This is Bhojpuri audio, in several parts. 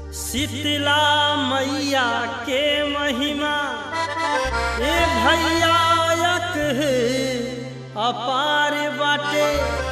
शीतला मैया के महिमा ए भैया यक अपार बाटे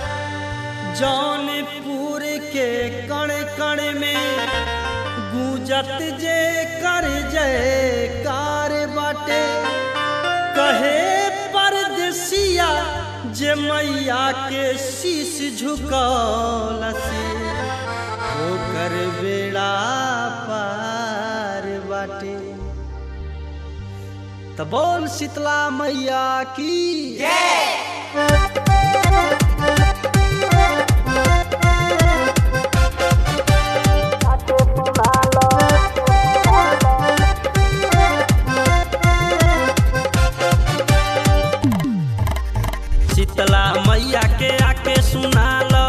जौनपुर के कण कण में गूंजत जे कर जय कार बाटे कहे परदेसिया जे मैया के शीश झुकौलसी ओकर बेड़ा पार बाटे त बोल शीतला मैया की शीतला मैया के आके सुना लो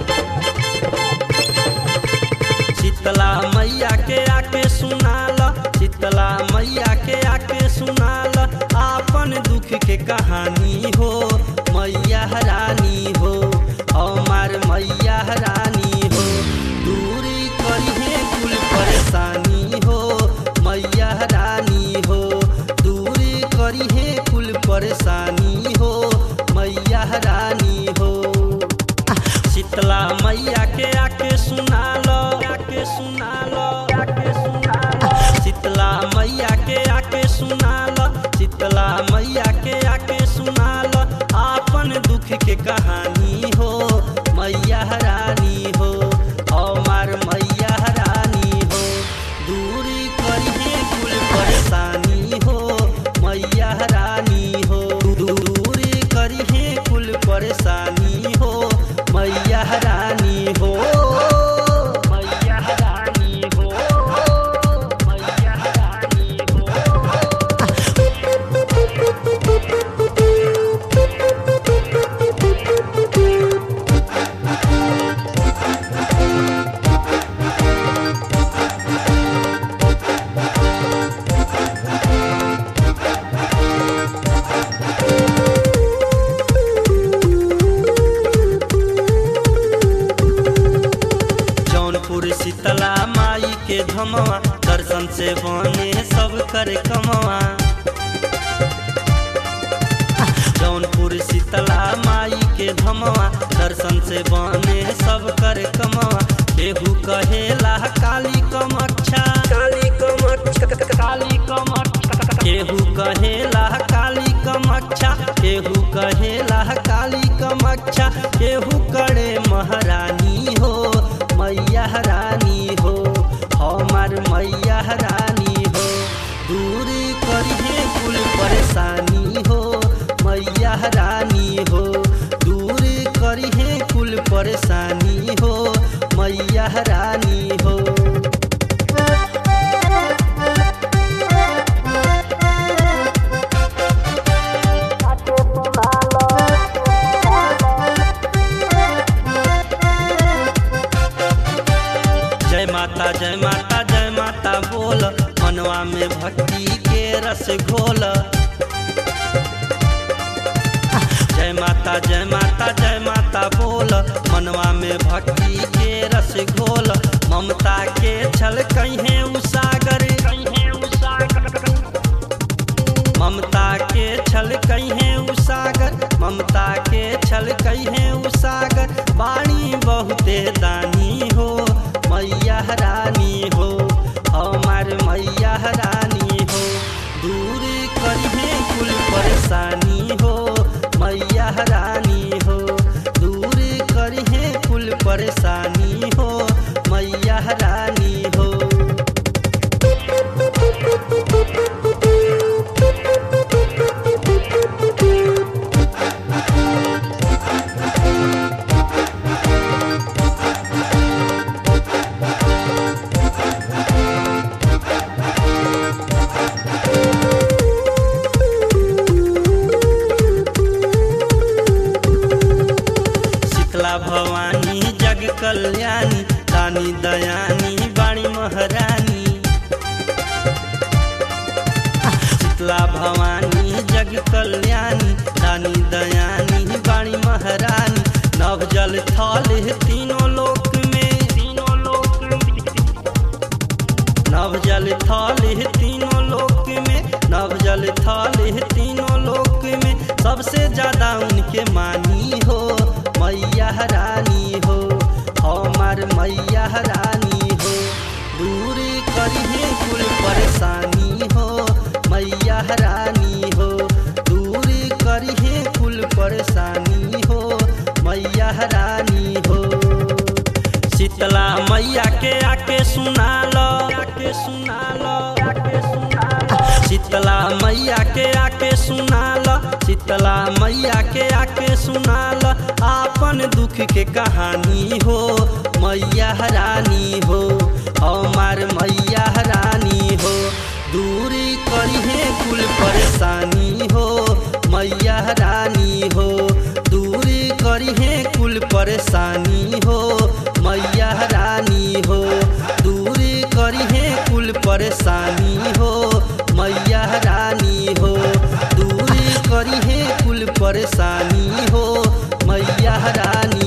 शीतला मैया के आके सुना लो शीतला मैया के आके सुना लो आपन दुख के कहानी हो मैया रानी हो हमार मैया रानी हो दूरी करिए कुल परेशानी हो मैया रानी हो दूरी करिए कुल परेशानी हो मैया रानी हो शीतला मैया के आके सुना लो आके सुना लो आके सुना लो शीतला मैया के आके सुना लो शीतला मैया के आके सुना लो आपन दुख के कहानी हो मैया रानी हो हमार मैया रानी हो दूरी करिए कुल परेशानी हो मैया रानी हो दूरी करिए कुल परेशानी हो मैया रानी हो मैया रानी हो मैया रानी हो जौनपुर शीतला माई के धमवा दर्शन से बने सब कर कमवा जौनपुर शीतला माई के धमवा दर्शन से बने सब कर कमवा केहू कहेला काली कमच्छा काली कमच्छा काली कमच्छा केहू कहेला काली कमच्छा केहू कहेला काली कमच्छा केहू करे महारानी हो मैया रानी हो हमार मैया रानी हो दूरी करिए कुल परेशानी हो मैया रानी हो दूरी करिए कुल परेशानी हो मैया रानी हो जय माता जय माता जय माता बोल मनवा में भक्ति के रस घोल जय माता जय माता जय माता बोल मनवा में भक्ति के रस घोल ममता के छल कहीं उसागर कहीं उसागर ममता के छल कहीं उसागर ममता के छल कहीं उसागर बाणी बहुते दानी हो मैया रानी हो हमार मैया रानी हो दूरी करिए कुल परेशानी हो मैया रानी हो दूरी करिए कुल परेशानी हो मैया रानी हो शीतला भवानी जग कल्याणी रानी दयानी बाणी महारानी शीतला भवानी जग कल्याणी रानी दयानी बाणी महारानी नव जल थल तीनों लोक में तीनों लोक में मैया रानी हो दूर करिहे कुल परेशानी हो मैया रानी हो दूर करिहे कुल परेशानी हो मैया रानी हो शीतला मैया के आके सुना लो आके सुना लो आके सुना लो शीतला मैया के आके सुना लो शीतला मैया के आके सुना लो आपन दुख के कहानी हो मैया रानी हो हमार मैया रानी हो दूरी करिहे कुल परेशानी हो मैया रानी हो दूरी करिहे कुल परेशानी हो मैया रानी हो दूरी करिहे कुल परेशानी हो मैया रानी हो दूरी करिहे कुल परेशानी हो मैया रानी